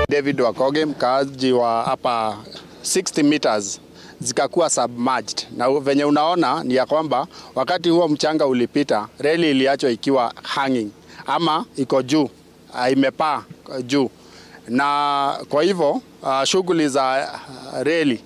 David Wakoge, mkaaji wa hapa 60 meters zikakuwa submerged, na venye unaona ni ya kwamba wakati huo mchanga ulipita, reli iliachwa ikiwa hanging ama iko juu, uh, imepaa juu, na kwa hivyo uh, shughuli za uh, reli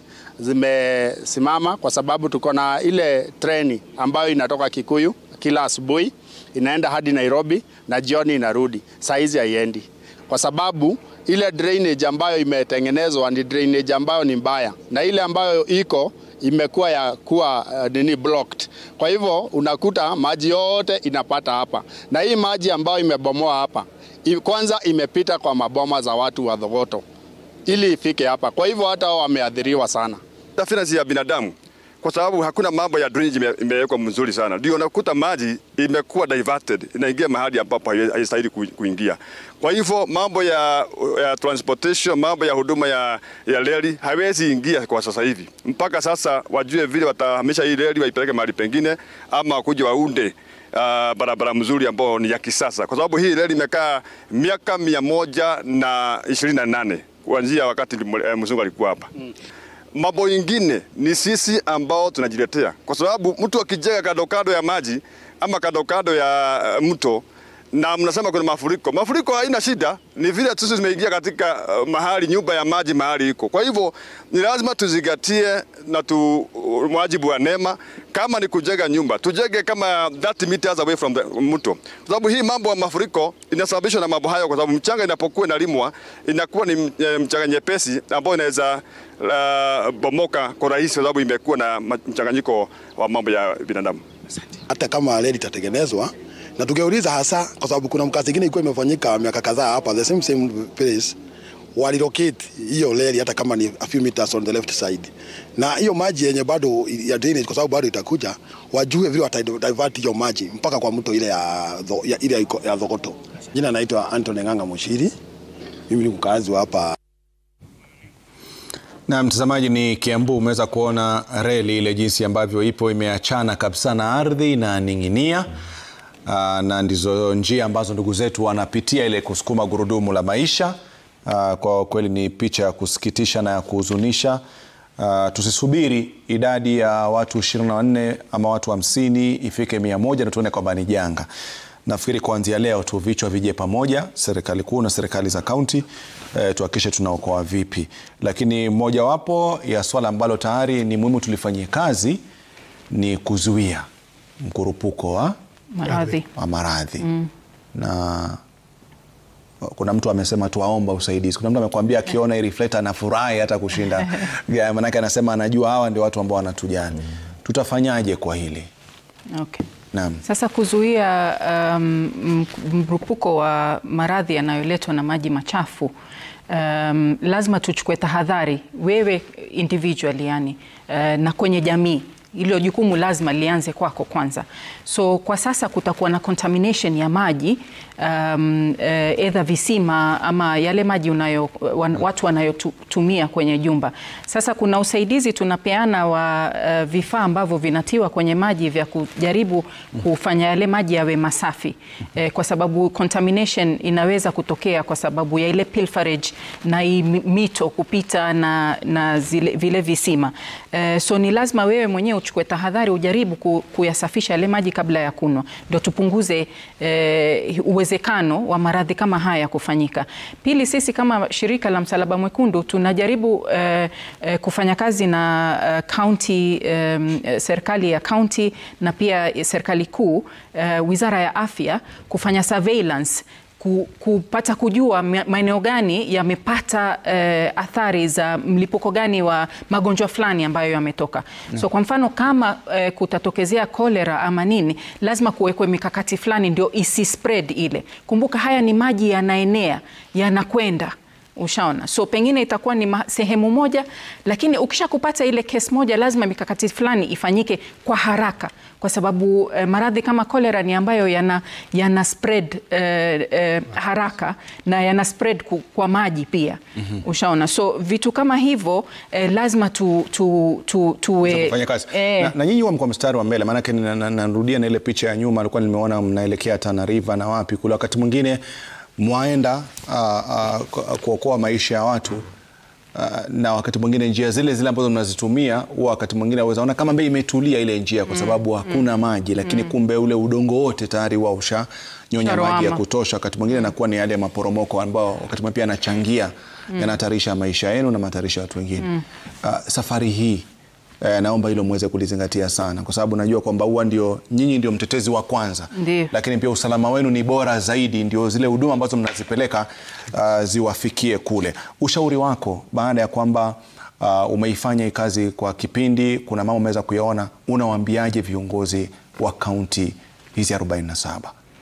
zimesimama kwa sababu tuko na ile treni ambayo inatoka Kikuyu kila asubuhi inaenda hadi Nairobi na jioni inarudi. Saa hizi haiendi kwa sababu ile drainage ambayo imetengenezwa ni drainage ambayo ni mbaya, na ile ambayo iko imekuwa ya kuwa uh, nini blocked. Kwa hivyo unakuta maji yote inapata hapa, na hii maji ambayo imebomoa hapa i- kwanza imepita kwa maboma za watu wa Thogoto ili ifike hapa. Kwa hivyo hata wao wameathiriwa sana. Interference ya binadamu kwa sababu hakuna mambo ya drainage ime- imewekwa mzuri sana, ndio unakuta maji imekuwa diverted, inaingia mahali ambapo hai- haistahili ku- kuingia. Kwa hivyo mambo ya, ya transportation, mambo ya huduma ya, ya reli hawezi ingia kwa sasa hivi. Mpaka sasa wajue vile watahamisha hii reli waipeleke mahali pengine, ama wakuje waunde uh, barabara mzuri ambao ni ya kisasa, kwa sababu hii reli imekaa miaka mia moja na ishirini na nane kuanzia wakati eh, mzungu alikuwa hapa mambo ingine ni sisi ambao tunajiletea, kwa sababu mtu akijenga kando kando ya maji ama kando kando ya uh, mto na mnasema kuna mafuriko, mafuriko haina shida, ni vile sisi tumeingia katika uh, mahali nyumba ya maji mahali iko. Kwa hivyo ni lazima tuzingatie na tu uh, mwajibu wa NEMA, kama ni kujenga nyumba tujenge kama 30 meters away from the mto, kwa sababu hii mambo ya mafuriko inasababishwa na mambo hayo, kwa sababu mchanga inapokuwa inalimwa inakuwa ni eh, mchanga nyepesi ambayo inaweza uh, bomoka kwa rahisi, kwa sababu imekuwa na ma- mchanganyiko wa mambo ya binadamu. hata kama reli itatengenezwa na tungeuliza hasa, kwa sababu kuna mkazi ingine ilikuwa imefanyika miaka kadhaa hapa the same same place, walilocate hiyo reli hata kama ni a few meters on the left side, na hiyo maji yenye bado ya drainage, kwa sababu bado itakuja, wajue vile wata divert hiyo maji mpaka kwa mto ile ya, Tho- ya, ile ya, iko- ya Thogoto. Jina naitwa Anthony Ng'ang'a Mushiri, mimi ni mkazi wa hapa Na mtazamaji, ni Kiambu. Umeweza kuona reli ile jinsi ambavyo ipo imeachana kabisa na ardhi na ning'inia. Aa, na ndizo njia ambazo ndugu zetu wanapitia ile kusukuma gurudumu la maisha. Aa, kwa kweli ni picha ya kusikitisha na ya kuhuzunisha. Aa, tusisubiri idadi ya watu 24 ama watu 50 ifike 100 na tuone kwamba ni janga. Nafikiri kuanzia leo tu vichwa vije pamoja, serikali kuu na serikali za kaunti eh, tuhakikishe tunaokoa vipi. Lakini mojawapo ya swala ambalo tayari ni muhimu tulifanyie kazi ni kuzuia mkurupuko wa, maradhi wa maradhi na kuna mtu amesema tuwaomba usaidizi. Kuna mtu amekwambia akiona hii reflector anafurahi hata kushinda Ya, manake anasema anajua hawa ndio watu ambao wanatujali. Tutafanyaje kwa hili? okay. Naam. Sasa kuzuia um, m- mlipuko wa maradhi yanayoletwa na maji machafu um, lazima tuchukue tahadhari, wewe individually yani, uh, na kwenye jamii hilo jukumu lazima lianze kwako kwanza. So kwa sasa kutakuwa na contamination ya maji um, uh, either visima ama yale maji unayo, wan, watu wanayotumia kwenye jumba. Sasa kuna usaidizi tunapeana wa uh, vifaa ambavyo vinatiwa kwenye maji vya kujaribu kufanya yale maji yawe masafi eh, kwa sababu contamination inaweza kutokea kwa sababu ya ile pilferage na hii mi- mito kupita na, na zile, vile visima eh, so ni lazima wewe mwenyewe uchukue tahadhari, ujaribu ku, kuyasafisha yale maji kabla ya kunywa, ndio tupunguze eh, uwezekano wa maradhi kama haya kufanyika. Pili, sisi kama shirika la Msalaba Mwekundu tunajaribu eh, eh, kufanya kazi na eh, county eh, serikali ya county na pia serikali kuu eh, wizara ya afya kufanya surveillance ku- kupata kujua ma- maeneo gani yamepata eh, athari za mlipuko gani wa magonjwa fulani ambayo yametoka. So kwa mfano kama eh, kutatokezea kolera ama nini, lazima kuwekwe mikakati fulani ndio isi spread ile. Kumbuka haya ni maji yanaenea, yanakwenda Ushaona, so pengine itakuwa ni ma- sehemu moja, lakini ukisha kupata ile kesi moja, lazima mikakati fulani ifanyike kwa haraka, kwa sababu eh, maradhi kama kolera ni ambayo yana, yana spread eh, eh, haraka na yana spread ku, kwa maji pia ushaona, so vitu kama hivyo eh, lazima tu, tu, tu, tuwe kufanya kazi eh, na, na nyinyi huwa mko mstari wa mbele, maanake na- na- narudia na ile picha ya nyuma alikuwa nimeona mnaelekea Tana River na wapi kule, wakati mwingine mwaenda ah, ah, ku- kuokoa maisha ya watu ah, na wakati mwingine njia zile zile ambazo mnazitumia huwa wakati mwingine wawezaona kama mbei imetulia ile njia kwa sababu hakuna maji, lakini kumbe ule udongo wote tayari wa ushanyonya maji ya Sharoama. kutosha. Wakati mwingine inakuwa ni yale maporomoko ambao wakati mwingine pia yanachangia yanahatarisha maisha yenu na yanahatarisha watu wengine. Ah, safari hii eh, naomba hilo muweze kulizingatia sana, kwa sababu najua kwamba huwa ndio nyinyi ndio mtetezi wa kwanza Ndiyo. lakini pia usalama wenu ni bora zaidi, ndio zile huduma ambazo mnazipeleka uh, ziwafikie kule. Ushauri wako baada ya kwamba uh, umeifanya hii kazi kwa kipindi, kuna mambo umeweza kuyaona, unawaambiaje viongozi wa kaunti hizi 47?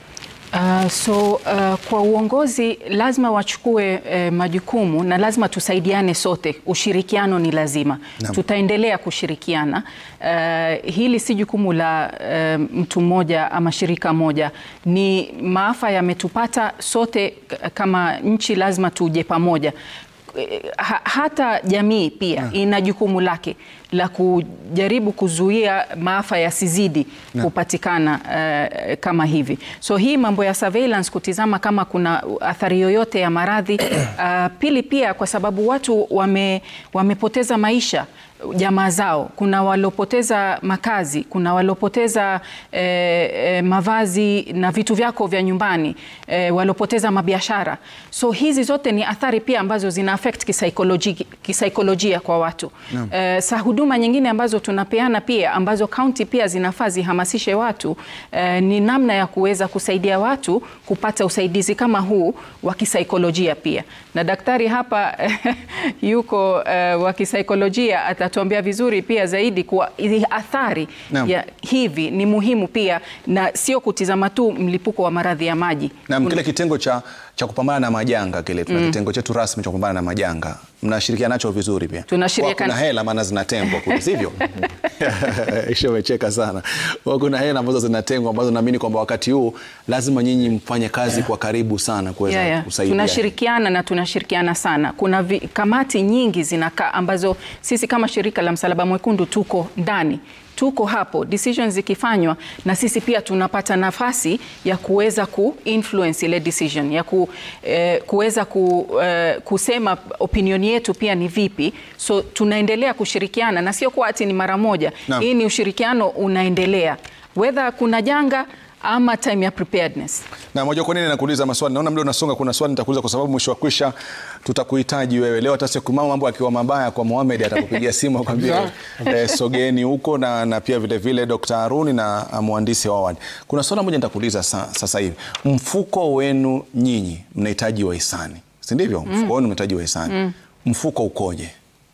Uh, so uh, kwa uongozi lazima wachukue uh, majukumu na lazima tusaidiane sote. Ushirikiano ni lazima. Naam. Tutaendelea kushirikiana. Uh, hili si jukumu la uh, mtu mmoja ama shirika moja, ni maafa yametupata sote k- kama nchi, lazima tuje pamoja. Eh, ha, hata jamii pia ina jukumu lake la kujaribu kuzuia maafa yasizidi kupatikana eh, kama hivi. So hii mambo ya surveillance, kutizama kama kuna athari yoyote ya maradhi ah, pili pia kwa sababu watu wame, wamepoteza maisha jamaa zao, kuna waliopoteza makazi, kuna waliopoteza eh, eh, mavazi na vitu vyako vya nyumbani eh, waliopoteza mabiashara. So hizi zote ni athari pia ambazo zina affect kisaikolojia, kisaikolojia kwa watu eh, sa huduma nyingine ambazo tunapeana pia ambazo kaunti pia zinafaa zihamasishe watu eh, ni namna ya kuweza kusaidia watu kupata usaidizi kama huu wa kisaikolojia pia, na daktari hapa yuko eh, wa kisaikolojia atatuambia vizuri pia zaidi kuwa hizi athari Naam. ya hivi ni muhimu pia, na sio kutizama tu mlipuko wa maradhi ya maji. Na kile kitengo cha, cha kupambana na majanga kile tuna kitengo chetu rasmi cha kupambana na majanga, mnashirikiana nacho vizuri pia? Tunashirikiana. Huwa Kuna hela maana zinatengwa kule, sivyo? Isha umecheka sana. Huwa Kuna hela ambazo zinatengwa ambazo naamini kwamba wakati huu lazima nyinyi mfanye kazi kwa karibu sana kuweza Yeah, yeah. kusaidia. Tunashirikiana na tunashirikiana sana. Kuna vi, kamati nyingi zinakaa ambazo sisi kama shirika la Msalaba Mwekundu tuko ndani tuko hapo decisions zikifanywa, na sisi pia tunapata nafasi ya kuweza ku influence ile decision ya ku, eh, kuweza ku, eh, kusema opinion yetu pia ni vipi. So tunaendelea kushirikiana na sio kwa ati ni mara moja. Naam. Hii ni ushirikiano unaendelea whether kuna janga ama time ya preparedness. Na moja kwa nini nakuuliza maswali? Naona muda unasonga, kuna swali nitakuuliza kwa sababu mwisho wa kwisha tutakuhitaji wewe. Leo hata siku mama mambo akiwa mabaya kwa Mohamed atakupigia simu akwambia eh, sogeeni huko na, na pia vile vile Dr. Haruni na uh, mhandisi Howard. Kuna swali moja nitakuuliza sa, sasa hivi. Mfuko wenu nyinyi mnahitaji wahisani. Si ndivyo? Mfuko wenu mnahitaji wahisani. Mfuko ukoje?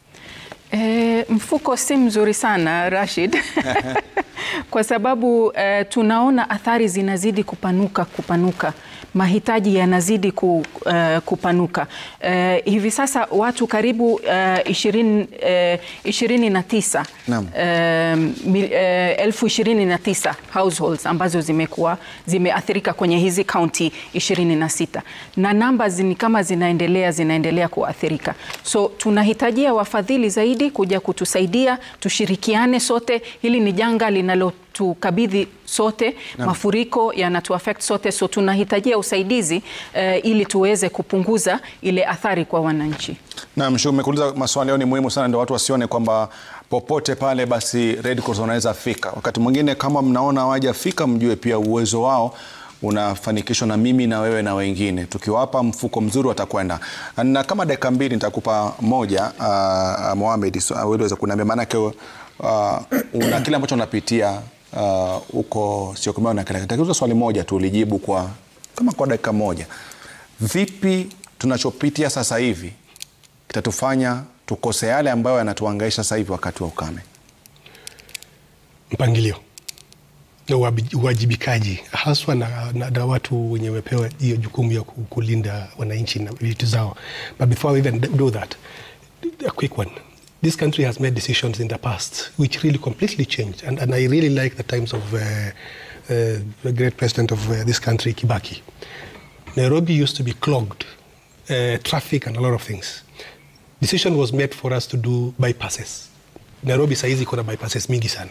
E, mfuko si mzuri sana Rashid, kwa sababu e, tunaona athari zinazidi kupanuka kupanuka, mahitaji yanazidi ku, e, kupanuka. E, hivi sasa watu karibu e, ishirini, e, ishirini na tisa Naam. e, mil- e, elfu ishirini na tisa households ambazo zimekuwa zimeathirika kwenye hizi kaunti 26 na namba ni kama zinaendelea zinaendelea kuathirika, so tunahitajia wafadhili zaidi kuja kutusaidia, tushirikiane sote. Hili ni janga linalotukabidhi sote, mafuriko yanatuaffect sote, so tunahitajia usaidizi eh, ili tuweze kupunguza ile athari kwa wananchi. Naam, Shu, umekuuliza maswali yao ni muhimu sana, ndio watu wasione kwamba popote pale basi Red Cross wanaweza fika. Wakati mwingine kama mnaona hawajafika, mjue pia uwezo wao unafanikishwa na mimi na wewe na wengine. Tukiwapa mfuko mzuri watakwenda. Na kama dakika mbili nitakupa moja, uh, Mohamed, so, uh, uweze kuniambia maanake uh, una kile ambacho unapitia uh, huko Syokimau na kile. Nitakuuliza swali moja tu ulijibu kwa kama kwa dakika moja. Vipi tunachopitia sasa hivi kitatufanya tukose yale ambayo yanatuhangaisha sasa hivi wakati wa ukame? mpangilio na uwabi- uwajibikaji haswa na, na, na watu wenye wamepewa hiyo jukumu ya ku- kulinda wananchi na vitu zao. But before we even do that, a quick one. This country has made decisions in the past which really completely changed. And, and I really like the times of uh, uh, the great president of uh, this country, Kibaki. Nairobi used to be clogged, uh, traffic and a lot of things. Decision was made for us to do bypasses. Nairobi saizi iko na bypasses mingi sana,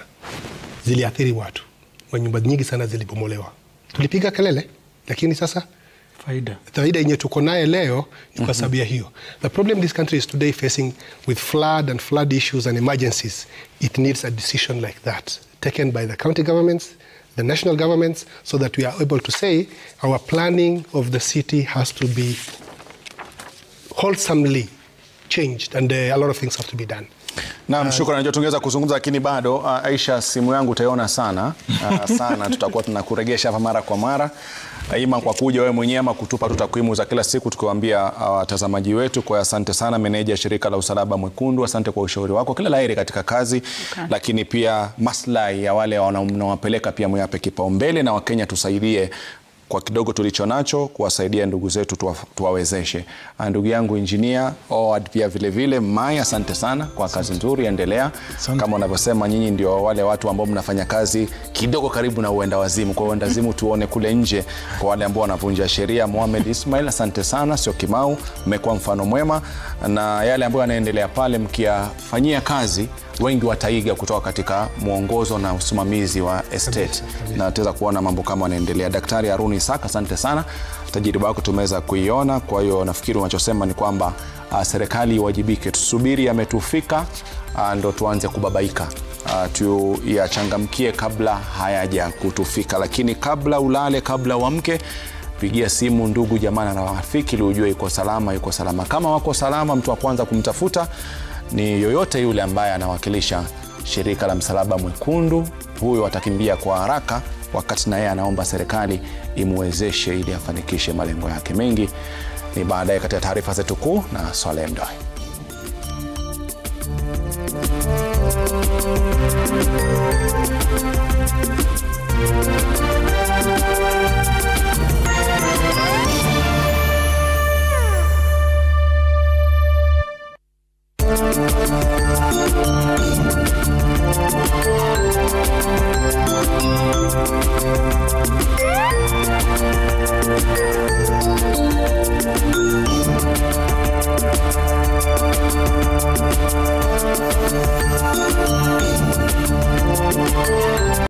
ziliathiri watu, manyumba nyingi sana zilibomolewa. Tulipiga kelele, lakini sasa faida faida yenye tuko naye leo ni kwa sababu ya hiyo. The problem this country is today facing with flood and flood issues and emergencies, it needs a decision like that taken by the county governments, the national governments, so that we are able to say our planning of the city has to be wholesomely changed and uh, a lot of things have to be done. Naam, shukrani. Najua tungeweza kuzungumza lakini bado uh, Aisha, simu yangu utaiona sana uh, sana. Tutakuwa tunakuregesha hapa mara kwa mara uh, ima kwa kuja wewe mwenyewe ama kutupa tu takwimu za kila siku tukiwaambia watazamaji uh, wetu. Kwa asante sana meneja shirika la Usalaba Mwekundu, asante kwa ushauri wako, kila laheri katika kazi Okay. lakini pia maslahi ya wale wanaowapeleka pia mwape kipaumbele, na Wakenya tusaidie kwa kidogo tulicho nacho kuwasaidia ndugu zetu tuwa, tuwawezeshe. Ah, Ndugu yangu injinia Owad pia vile vile Mai, asante sana kwa kazi nzuri, endelea kama unavyosema, nyinyi ndio wale watu ambao mnafanya kazi kidogo karibu na uenda wazimu. Kwa uenda wazimu tuone kule nje, kwa wale ambao wanavunja sheria. Mohamed Ismail, asante sana, sio Kimau, mmekuwa mfano mwema, na yale ambayo yanaendelea pale mkiyafanyia kazi wengi wataiga kutoka katika mwongozo na usimamizi wa estate na tutaweza kuona mambo kama yanaendelea. Daktari Haruni Isaka, asante sana, tajiriba yako tumeweza kuiona. Kwa hiyo nafikiri unachosema ni kwamba uh, serikali iwajibike, tusubiri yametufika, uh, ndo tuanze kubabaika uh, tuyachangamkie kabla hayaja kutufika, lakini kabla ulale, kabla uamke pigia simu ndugu jamaa na rafiki ili ujue yuko salama, yuko salama. Kama wako salama, mtu wa kwanza kumtafuta ni yoyote yule ambaye anawakilisha shirika la Msalaba Mwekundu. Huyo atakimbia kwa haraka, wakati na yeye anaomba serikali imwezeshe ili afanikishe malengo yake. Mengi ni baadaye katika taarifa zetu kuu na Swaleh Mdoi.